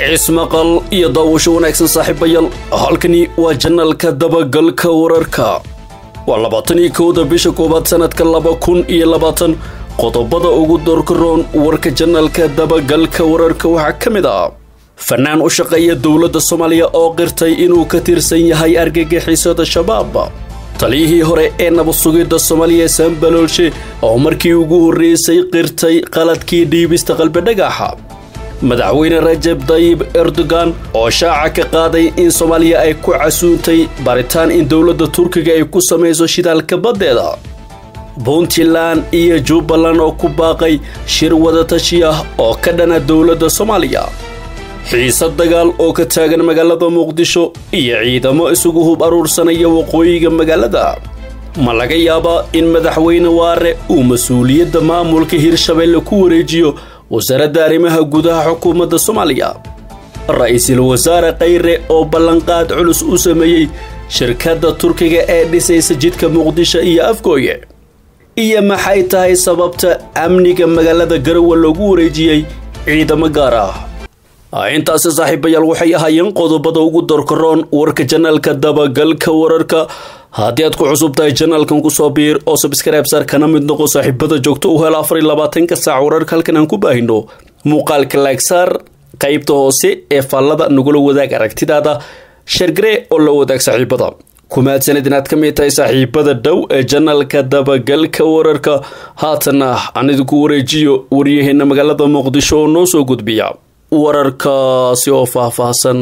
cismaqal iyo daawasho wanaagsan saaxiibayaal halkani waa janalka dabagalka wararka waa labaatan iyo kowda bisha koowaad sanadka laba kun iyo labaatan qodobada ugu doorkaroon warka janalka dabagalka wararka waxaa ka mid ah fanaan u shaqeeya dowladda soomaaliya oo qirtay inuu ka tirsan yahay argagixisada shabaab taliyihii hore ee nabad sugidda soomaaliya sambaloolshe oo markii ugu horreysay qirtay qaladkii dhiibista qalbidhagaxa madaxweyne rajab dayib erdogan oo shaaca ka qaaday in soomaaliya ay ku casuuntay baaritaan in dowladda turkiga ay ku samayso shidaalka baddeeda puntland iyo jubbaland oo ku baaqay shir wadatashi ah oo ka dhana dowladda soomaaliya xiise dagaal oo ka taagan magaalada muqdisho iyo ciidamo isugu hub aruursanaya waqooyiga magaalada ma laga yaabaa in madaxweyne waare uu mas-uuliyadda maamulka hirshabeelle ku wareejiyo wasaaradda arrimaha gudaha xukuumadda soomaaliya ra-iisul wasaare khayre oo ballanqaad culus u sameeyey shirkadda turkiga ee dhisaysa jidka muqdisho iyo afgooye iyo maxay tahay sababta amniga magaalada garowe loogu wareejiyey ciidamo gaar ah intaasi saaxiibayaal waxay ahaayeen qodobada ugu dorkaroon warka janaalka dabagalka wararka haddii aad ku cusub tahay janaalkan kusoo biir oo sabskribe saar kana mid noqo saaxiibada joogto u hel afar iyo labaatanka saac wararka halkan aan ku baahino muuqaalka laagsaar qaybta hoose ee faallada nagula wadaag aragtidaada shargaree oo la wadaag saaxiibada kumaadsanid inaad ka mid tahay saaxiibada dhow ee janaalka dabagalka wararka haatana aan idinku wareejiyo waryaheena magaalada muqdisho oo noo soo gudbiya wararkaasi oo faahfaahsan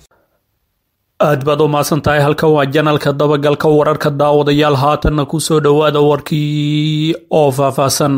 aad baad u mahadsan tahay halkan waa janalka dabagalka wararka daawadayaal haatanna kusoo dhowaada warkii oo faahfaahsan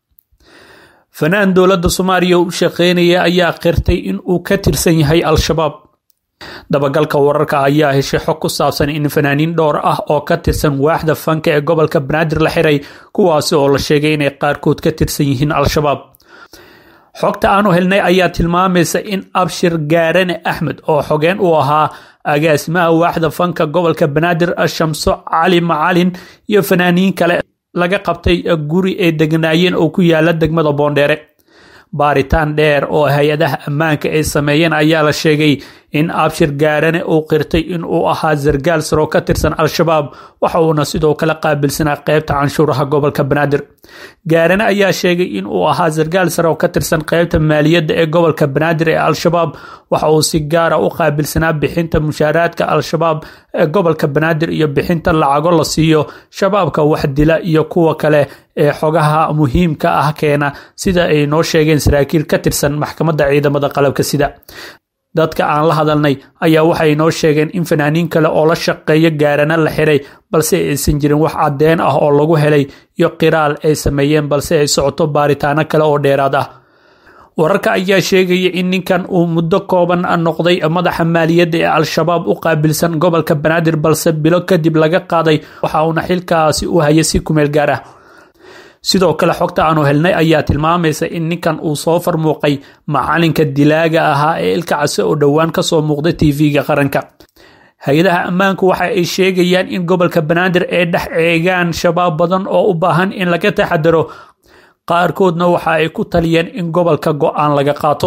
fanaan dowladda soomaaliya u shaqeynaya ayaa qirtay in uu ka tirsan yahay al-shabaab dabagalka wararka ayaa heshay xog ku saabsan in fanaaniin dhowr ah oo ka tirsan waaxda fanka ee gobolka banaadir la xiray kuwaasi oo la sheegay inay qaarkood ka tirsan yihiin al-shabaab xogta aanu helnay ayaa tilmaamaysa in abshir gaarane axmed oo xogeen u ahaa agaasimaha waaxda fanka gobolka banaadir shamso cali macalin iyo fanaaniin kale laga qabtay guri ay degnaayeen oo ku yaala degmada boondheere baaritaan dheer oo hay-adaha ammaanka ay sameeyeen ayaa la sheegay in abshir gaarane uu qirtay in uu ahaa sargaal saro ka tirsan al-shabaab waxa uuna sidoo kale qaabilsanaa qeybta canshuuraha gobolka banaadir gaarane ayaa sheegay in uu ahaa sargaal sare oo ka tirsan qeybta maaliyadda ee gobolka banaadir ee al-shabaab waxa uu si gaara u qaabilsanaa bixinta mushaaraadka al-shabaab ee gobolka banaadir iyo bixinta lacago la siiyo shabaabka wax dila iyo kuwa kale ee xogaha muhiimka ah keena sida ay noo sheegeen saraakiil ka tirsan maxkamadda ciidamada qalabka sida dadka aan la hadalnay ayaa waxay noo sheegeen in fanaaniin kale oo la shaqeeyo gaarana la xiray balse aysan jirin wax caddeen ah oo lagu helay iyo qiraal ay sameeyeen balse ay socoto baaritaano kale oo dheeraad ah wararka ayaa sheegaya in ninkan uu muddo kooban noqday madaxa maaliyadda ee al-shabaab u qaabilsan gobolka banaadir balse bilo kadib laga qaaday waxa uuna xilkaasi u hayay si kumeel gaar ah sidoo kale xogta aanu helnay ayaa tilmaamaysa in ninkan uu soo farmuuqay macalinka dilaaga ahaa ee ilka case oo dhowaan kasoo muuqday tv-ga qaranka hay-adaha ammaanku waxa ay sheegayaan in gobolka banaadir ay dhex eegaan shabaab badan oo u baahan in laga taxadaro qaarkoodna waxa ay ku taliyeen in gobolka go-aan laga qaato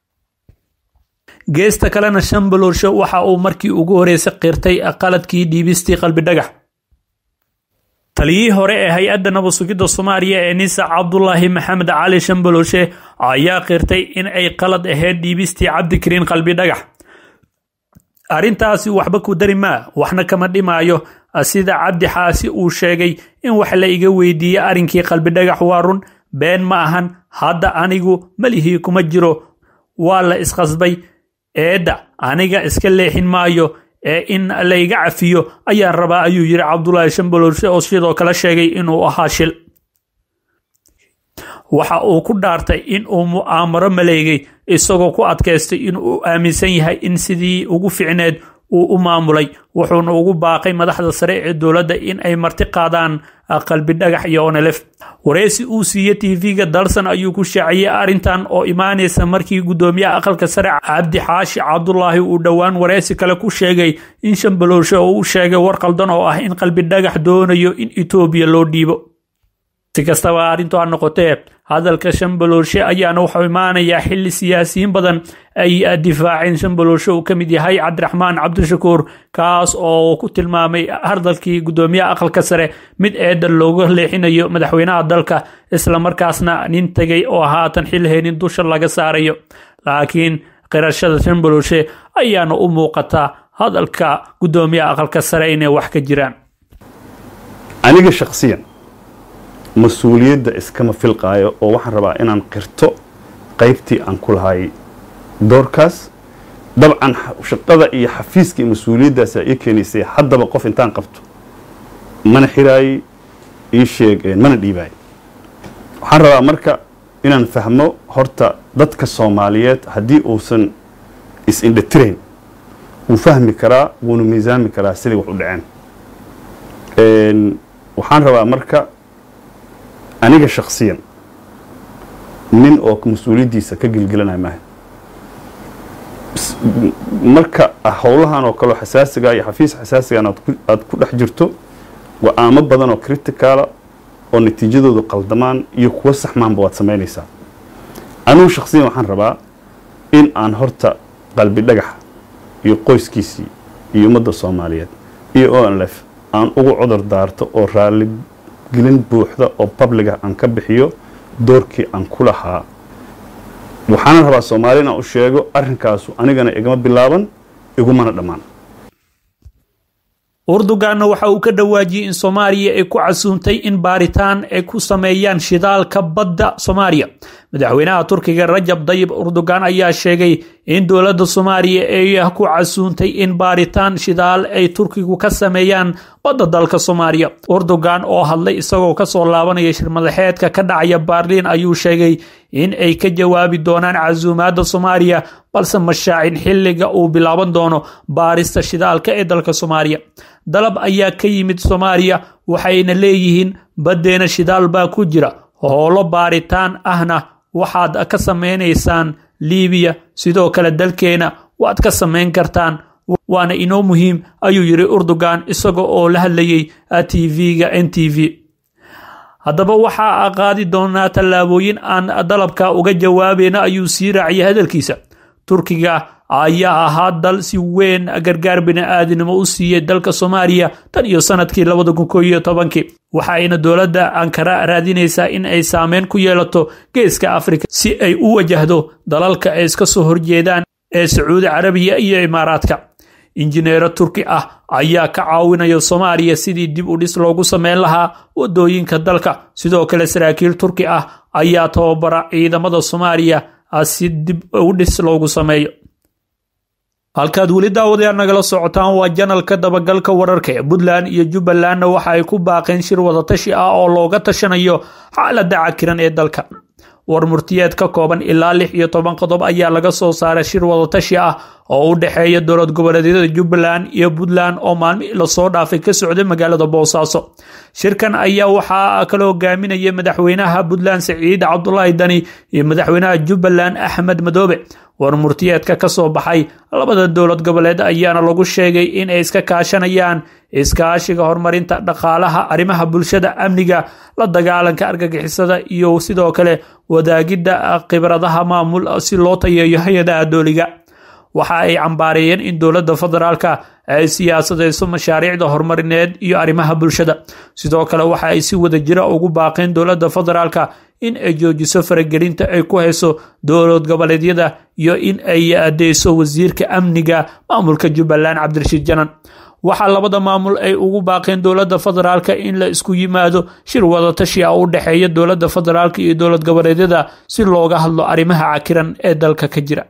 geesta kalena shambaloolsho waxa uu markii ugu horeysay qirtay qaladkii dhiibistii qalbidhagax taliyihii hore ee hay-adda nabad sugidda soomaaliya ee nisa cabdulaahi maxamed cali shambalooshe ayaa qirtay in ay qalad ahayd dhiibistii cabdikariin qalbi dhagax arrintaasi waxba ku dari maa waxna kama dhimaayo sida cabdi xaasi uu sheegay in wax la iga weydiiyey arrinkii qalbi dhagax waa run been ma ahan hadda anigu malihii kuma jiro waa la isqasbay eedda aniga iska leexin maayo ee in layga cafiyo ayaan rabaa ayuu yiri cabdulaahi shambaloolshe oo sidoo kale sheegay inuu ahaa shil waxa uu ku dhaartay in uu mu'aamaro maleegay isagoo ku adkaystay in uu aaminsan yahay in sidii ugu ficneed uu u maamulay wuxuuna ugu baaqay madaxda sare ee dowladda in ay marti qaadaan qalbi dhagax iyo onelef wareysi uu siiye tv-ga dalsan ayuu ku shaaciyey arrintan oo imaanaysa markii guddoomiyaha aqalka sare cabdi xaashi cabdulaahi uu dhowaan wareysi kale ku sheegay in shambaloolshe oo uu sheegay war qaldan oo ah in qalbi dhagax doonayo in etoobiya loo dhiibo si kastaba arrintu ha noqotee hadalka shambalooshe ayaana wuxuu imaanayaa xili siyaasiyiin badan ay difaaceen shambalooshe uu ka mid yahay cabdiraxmaan cabdishakuur kaas oo ku tilmaamay hadalkii gudoomiyaha aqalka sare mid eedan looga leexinayo madaxweynaha dalka islamarkaasna nin tegay oo haatan xil heenin dusha laga saarayo laakiin qirashada shambalooshe ayaana u muuqataa hadalka gudoomiyaha aqalka sare inay wax ka jiraan aniga shaksiyan mas-uuliyadda iskama filqaayo oo waxaan rabaa inaan qirto qaybtii aan ku lahay doorkaas dabcan shaqada iyo xafiiska iyo mas-uuliyaddaasa ii keenaysay haddaba qof intaan qabto mana xiraayey ii sheegeen mana dhiibaay waxaan rabaa marka inaan fahmo horta dadka soomaaliyeed haddii uusan is-indhatirayn wuu fahmi karaa wuuna miisaami karaa sidai wax u dhaceen waxaan rabaa marka aniga shaksiyan nin oo mas-uuliyaddiisa ka gelgelanaya maaha marka howlahan oo kaleo xasaasiga iyo xafiis xasaasigan aad ku dhex jirto go-aamo badan oo criticaala oo natiijadoodu qaldamaan iyo kuwa saxmaanba waad samaynaysaa anigu shaksiyan waxaan rabaa in aan horta qalbi dhagaxa iyo qoyskiisii iyo ummadda soomaaliyeed iyo o n lf aan ugu cudur daarto oo raaligelin buuxda oo babliga aan ka bixiyo doorkii aan ku lahaa waxaana rabaa soomaaliya inaan u sheego arrinkaasu anigana igama bilaaban igumana dhammaan urduganna waxa uu ka dhawaajiyey in soomaaliya ay ku casuuntay in baaritaan ay ku sameeyaan shidaalka badda soomaaliya madaxweynaha turkiga rajab dayib urdugan ayaa sheegay in dowladda soomaaliya ay ku casuuntay in baaritaan shidaal ay turkigu ka sameeyaan badda dalka soomaaliya urdugan oo hadlay isagoo kasoo laabanaya shirmadaxeedka ka dhacaya baarliin ayuu sheegay in ay ka jawaabi doonaan casuumaadda soomaaliya balse mashaacin xilliga uu bilaaban doono baarista shidaalka ee dalka soomaaliya dalab ayaa ka yimid soomaaliya waxayna leeyihiin baddeena shidaal baa ku jira howlo baaritaan ahna waxaad ka samaynaysaan liibiya sidoo kale dalkeena waad ka samayn kartaan waana inoo muhiim ayuu yidhi urdugan isaga oo la hadlayay t v-ga n t v haddaba waxaa qaadi doonaa tallaabooyin aan dalabka uga jawaabayna ayuu sii raaciyay hadalkiisa turkiga ayaa ahaa dal si weyn gargaar bini-aadinimo u siiyey dalka soomaaliya tan iyo sanadkii labada kun koo iyo tobankii waxayna dowladda ankara raadinaysaa in ay saameyn ku yeelato geeska afrika si ay u wajahdo dalalka ay iska soo horjeedaan ee sacuudi carabiya iyo imaaraadka injineero turki ah ayaa ka caawinaya soomaaliya sidii dib u dhis loogu sameyn lahaa wadooyinka dalka sidoo kale saraakiil turki ah ayaa tababara ciidamada soomaaliya si dib u dhis loogu sameeyo halkaad weli daawadayaal nagala socotaan waa janalka dabagalka wararka ee puntland iyo jubbalandna waxa ay ku baaqeen shir wadatashi ah oo looga tashanayo xaaladda cakiran ee dalka war murtiyeed ka kooban ilaa lix iyo toban qodob ayaa laga soo saaray shir wadatashi ah oo u dhexeeya dowlad goboleedyada jubbaland iyo puntland oo maalmihii lasoo dhaafay ka socday magaalada boosaaso shirkan ayaa waxaa kala hogaaminaya madaxweynaha puntland saciid cabdulaahi dani iyo madaxweynaha jubbaland axmed madoobe war murtiyeedka ka soo baxay labada dowlad goboleed ayaana lagu sheegay in ay iska kaashanayaan iskaashiga horumarinta dhaqaalaha arrimaha bulshada amniga la dagaalanka argagixisada iyo sidoo kale wadaagidda khibradaha maamul si loo tayeeyo hay-adaha dooliga waxa ay cambaareeyeen in dowladda federaalka ay siyaasadayso mashaariicda horumarineed iyo arrimaha bulshada sidoo kale waxa ay si wada jira ugu baaqeen dowladda federaalka in ay joojiso faragelinta ay ku hayso dowlad goboleedyada iyo in ay adeyso wasiirka amniga maamulka jubbaland cabdirashiid janan waxaa labada maamul ay ugu baaqeen dowladda federaalka in la isku yimaado shir wadatashi ah u dhexeeya dowladda federaalka iyo dowlad goboleedyada si looga hadlo arrimaha cakiran ee dalka ka jira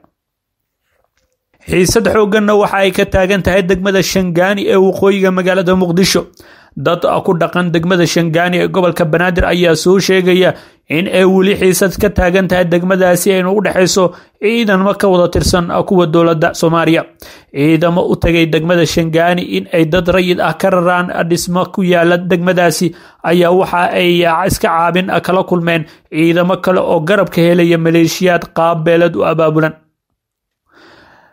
xiisad xoogganna waxa ay ka taagan tahay degmada shangaani ee waqooyiga magaalada muqdisho dad ku dhaqan degmada shangaani ee gobolka banaadir ayaa soo sheegaya in ay weli xiisad ka taagan tahay degmadaasi aynu u dhexayso ciidamo ka wada tirsan kuwa dowladda soomaaliya ciidamo u tagay degmada shangaani in ay dad rayid ah ka raraan dhismo ku yaala degmadaasi ayaa waxa ay iska caabin kala kulmeen ciidamo kale oo garabka helaya maleeshiyaad qaab beelad u abaabulan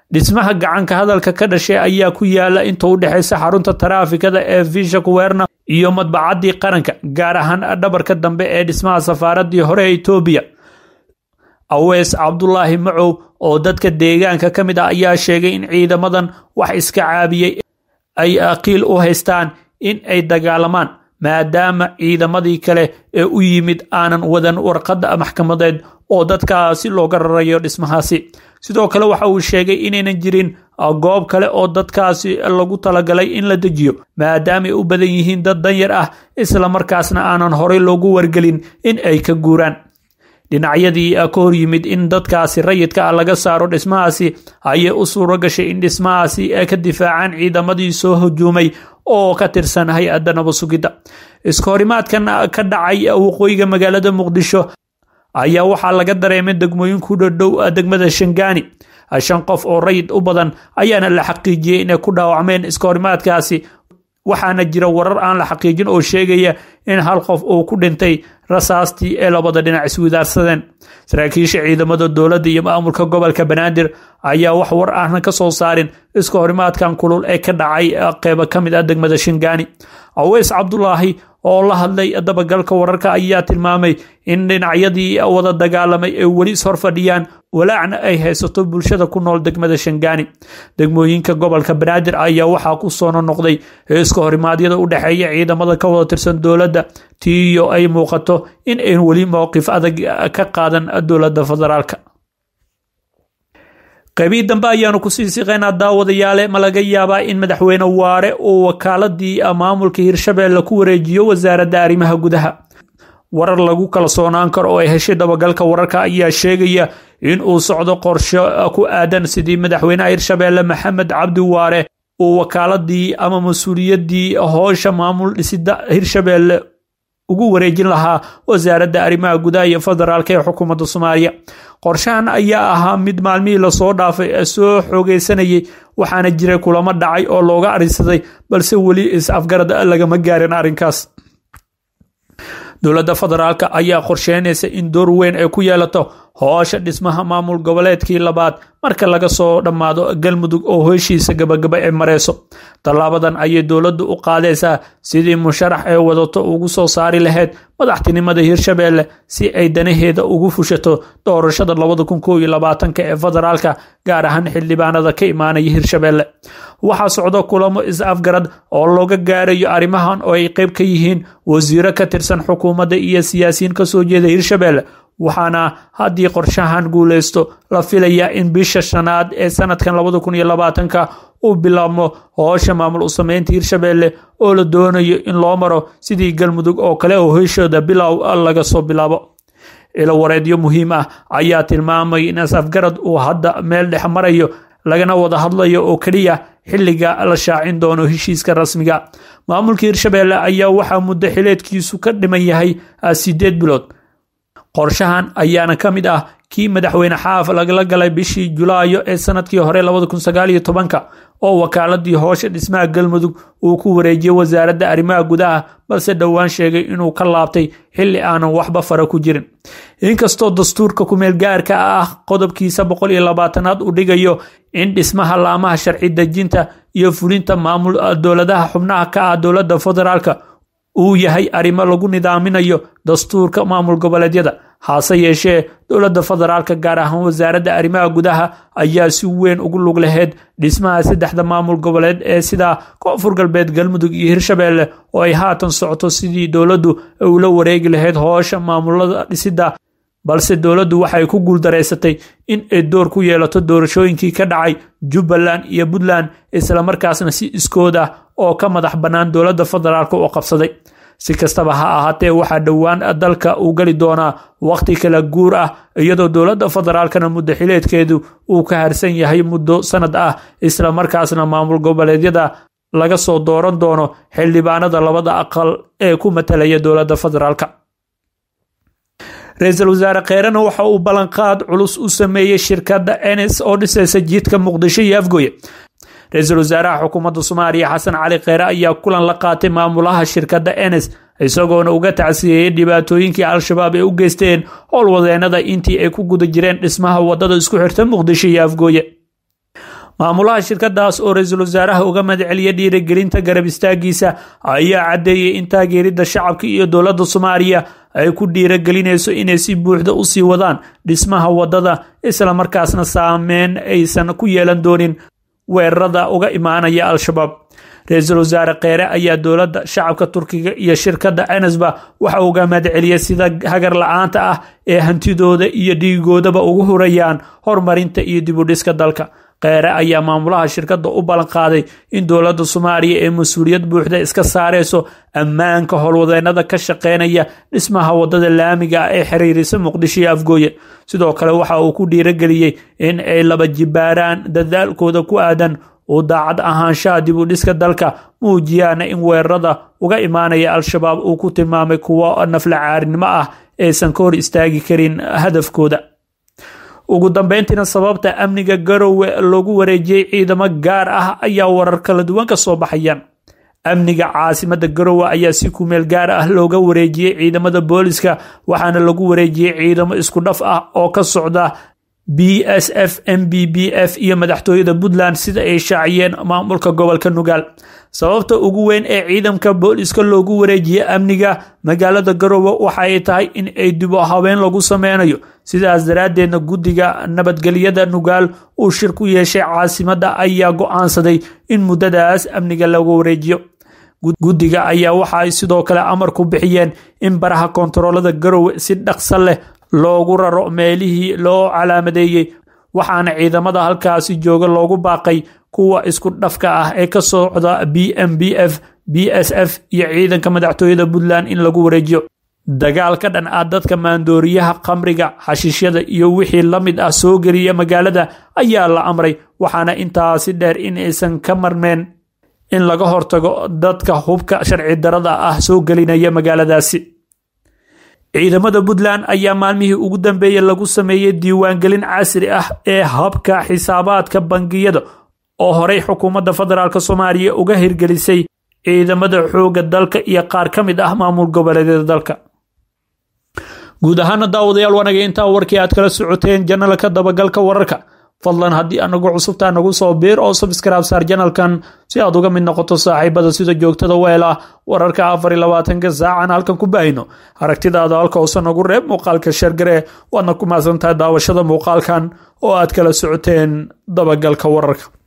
dhismaha gacanka hadalka ka dhashay ayaa ku yaala inta u dhexeysa xarunta taraafikada ee visha kuwerna iyo madbacaddii qaranka gaar ahaan dhabarka dambe ee dhismaha safaaradii hore ee etoobiya awees cabdulaahi macow oo dadka deegaanka ka mid ah ayaa sheegay in ciidamadan wax iska caabiyey ay aqiil u haystaan in ay dagaalamaan maadaama ciidamadii kale ee u yimid aanan wadan warqadda maxkamadeed oo dadkaasi looga rarayo dhismahaasi sidoo kale waxa uu sheegay inaynan jirin goob kale oo dadkaasi lagu talagalay in la dejiyo maadaamaay u badan yihiin dad danyar ah isla markaasna aanan horey loogu wargelin in ay ka guuraan dhinacyadii ka hor yimid in dadkaasi rayidka ah laga saaro dhismahaasi ayay u suuro gashay in dhismahaasi ka difaacaan ciidamadii soo hujuumay oo ka tirsan hay-adda nabasugidda iska horimaadkan ka dhacay waqooyiga magaalada muqdisho ayaa waxaa laga dareemay degmooyin ku dhadhow degmada shangaani shan qof oo rayid u badan ayaana la xaqiijiyey inay ku dhaawacmeen iska horimaadkaasi waxaana jira warar aan la xaqiijin oo sheegaya in hal qof uu ku dhintay rasaastii ee labada dhinac iswidaarsadeen saraakiisha ciidamada dowladda iyo maamulka gobolka banaadir ayaa wax war ahna ka soo saarin iska horimaadkan kulul ee ka dhacay qeybo ka mid ah degmada shingaani aweys cabdulaahi oo la hadlay dabagalka wararka ayaa tilmaamay in dhinacyadii wada dagaalamay ay weli is horfadhiyaan walaacna ay haysato bulshada ku nool degmada shangaani degmooyinka gobolka banaadir ayaa waxaa ku soo nonoqday iska horimaadyada u dhexeeya ciidamada ka wada tirsan dowladda tiiyo ay muuqato in ayn weli mowqif adag ka qaadan dowladda federaalka qaybii dambe ayaanu kusii siqeynaa daawadayaale ma laga yaabaa in madaxweyne waare uu wakaaladii maamulka hirshabeelle ku wareejiyo wasaaradda arrimaha gudaha warar lagu kalsoonaan karo oo ay heshay dabagalka wararka ayaa sheegaya in uu socdo qorsho ku aadan sidii madaxweynaha hirshabeelle maxamed cabdi waare uu wakaaladii ama mas-uuliyadii hoosha maamul dhisida hirshabeelle ugu wareejin lahaa wasaaradda arrimaha gudaha iyo federaalk ee xukuumadda soomaaliya qorshahan ayaa ahaa mid maalmihii lasoo dhaafay soo xoogeysanayay waxaana jiray kulamo dhacay oo looga arinsaday balse weli is-afgarad lagama gaarin arrinkaas dowladda federaalk ayaa qorsheynaysa in door weyn ay ku yeelato hoosha dhismaha maamul goboleedkii labaad marka laga soo dhammaado galmudug oo heshiisa gabagaba ee mareyso tallaabadan ayay dowladdu u qaadaysaa sidii musharax ee wadato ugu soo saari lahayd madaxtinimada hirshabeelle si ay danaheeda ugu fushato doorashada labada kun koob iyo labaatanka ee federaalka gaar ahaan xildhibaanada ka imaanaya hirshabeelle waxaa socdo kulamo is-afgarad oo looga gaarayo arrimahan oo ay qayb ka yihiin wasiiro ka tirsan xukuumadda iyo siyaasiyiin kasoo jeeda hirshabeelle waxaana haddii qorshahan guuleysto la filayaa in bisha shanaad ee sanadkan labada kun iyo labaatanka uu bilaabmo hoosha maamul u sameynta hirshabeelle oo la doonayo in loo maro sidii galmudug oo kale oo heshooda bilow laga soo bilaabo ilo wareedyo muhiim ah ayaa tilmaamay in is-afgarad uu hadda meel dhex marayo lagana wada hadlayo oo keliya xilliga la shaacin doono heshiiska rasmiga maamulka hirshabeelle ayaa waxaa muddo xileedkiisu ka dhiman yahay sideed bilood qorshahan ayaana ka mid ah kii madaxweyne xaaf lagala galay bishii julaayo ee sanadkii hore labada kun sagaal iyo tobanka oo wakaaladii hoosha dhismaha galmudug uu ku wareejiyey wasaaradda arrimaha gudaha balse dhowaan sheegay inuu ka laabtay xilli aanan waxba fara ku jirin inkastoo dastuurka kumeel gaarka ah qodobkiisa boqol iyo labaatanaad uu dhigayo in dhismaha laamaha sharci dejinta iyo fulinta maamul dowladaha xubnaha ka ah dowladda federaalka uu yahay arrimo lagu nidaaminayo dastuurka maamul goboleedyada hase yeeshee dowladda federaalka gaar ahaan wasaaradda arrimaha gudaha ayaa si weyn ugu lug laheyd dhismaha saddexda maamul goboleed ee sida koonfur galbeed galmudug iyo hirshabeelle oo ay haatan socoto sidii dowladdu ula wareegi lahayd hoosha maamulada dhisida balse dowladdu waxay ku guuldareysatay in ay door ku yeelato doorashooyinkii ka dhacay jubbaland iyo puntland islamarkaasna si iskood ah oo ka madax bannaan dowladda federaalk oo qabsaday si kastaba ha ahaatee waxaa dhowaan dalka uu geli doonaa wakhti kala guur ah iyadoo dowladda federaalkana muddo xileedkeedu uu ka harsan yahay muddo sanad ah islamarkaasna maamul goboleedyada laga soo dooran doono xildhibaanada labada aqal ee ku matalaya dowladda federaalk ra-iisul wasaare kheerena waxa uu ballanqaad culus u sameeyey shirkadda ns oo dhisaysa jiidka muqdisho iyo afgoye ra-iisul wasaaraha xukuumadda soomaaliya xasan cali kheere ayaa kulan la qaatay maamulaha shirkadda ns isagoona uga tacsiyeeyey dhibaatooyinkii al-shabaab ay u geysteen howlwadeenada intii ay ku guda jireen dhismaha wadada isku xirta muqdisho iyo afgooye maamulaha shirkadaas oo ra-iisul wasaaraha uga madceliya dhiirigelinta garab istaagiisa ayaa caddeeyey in taageerida shacabka iyo dowladda soomaaliya ay ku dhiiragelinayso inay si buuxda usii wadaan dhismaha wadada islamarkaasna saameyn aysan ku yeelan doonin weerarada uga imaanaya al-shabaab ra-iisul wasaare kheere ayaa dowladda shacabka turkiga iyo shirkadda enesba waxa uga madceliyay sida hagar la-aanta ah ee hantidooda iyo dhiigoodaba ugu hurayaan horumarinta iyo dibudhiska dalka kheere ayaa maamulaha shirkadda u ballan qaaday in dowladda soomaaliya ee mas-uuliyad buuxda iska saareyso ammaanka howlwadeenada ka shaqeynaya dhismaha wadada laamiga ah ee xiriirisa muqdisho iyo afgooye sidoo kale waxa uu ku dhiirageliyey in ay laba jibaaraan dadaalkooda ku aadan uu daacad ahaanshaha dib u dhiska dalka muujiyaana in weerarada uga imaanaya al-shabaab uu ku tilmaamay kuwo nafla caarinimo ah aysan ka hor istaagi karin hadafkooda ugu dambeyntiina sababta amniga garowe loogu wareejiyey ciidamo gaar ah ayaa warar kala duwan ka soo baxayaan amniga caasimada garowe ayaa si kumeel gaar ah looga wareejiyey ciidamada booliska waxaana lagu wareejiyey ciidamo isku dhaf ah oo ka socda b s f m b b f iyo madaxtooyada puntland sida ay shaaciyeen maamulka gobolka nugaal sababta ugu weyn ee ciidamka booliska loogu wareejiyey amniga magaalada garowe waxa ay tahay in ay dib u haween lagu sameynayo sidaas daraaddeedna guddiga nabadgelyada nugaal uu shir ku yeeshay caasimada ayaa go-aansaday in muddadaas amniga lagu wareejiyo guddiga ayaa waxa ay sidoo kale amar ku bixiyeen in baraha kontaroolada garowe si dhaqso leh loogu raro meelihii loo calaamadeeyey waxaana ciidamada halkaasi jooga loogu baaqay kuwa isku dhafka ah ee ka socda b m b f b s f iyo ciidanka madaxtooyada puntland in lagu wareejiyo dagaal ka dhan ah dadka maandooriyaha khamriga xashiishyada iyo wixii la mid ah soo geliya magaalada ayaa la amray waxaana intaasi dheer in aysan ka marmeen in laga hortago dadka hubka sharci darada ah soo gelinaya magaaladaasi ciidamada puntland ayaa maalmihii ugu dambeeyey lagu sameeyey diiwaangelin casri ah ee habka xisaabaadka bangiyada oo horey xukuumadda federaalk soomaaliya uga hirgelisay ciidamada xoogga dalka iyo qaar ka mid ah maamul goboleedyada dalka guud ahaana daawadayaal wanaga intaa warkii aad kala socoteen janalka dabagalka wararka fadlan haddii anagu cusubtaa nagu soo biir oo sabskraib saar janalkan si aad uga mid noqoto saaxiibada sida joogtada weela wararka afar iyo labaatanka saacan halkan ku baahino aragtidaada halka hoose nagu reeb muuqaalka sheergaree waadna ku mahadsantahay daawashada muuqaalkan oo aad kala socoteen dabagalka wararka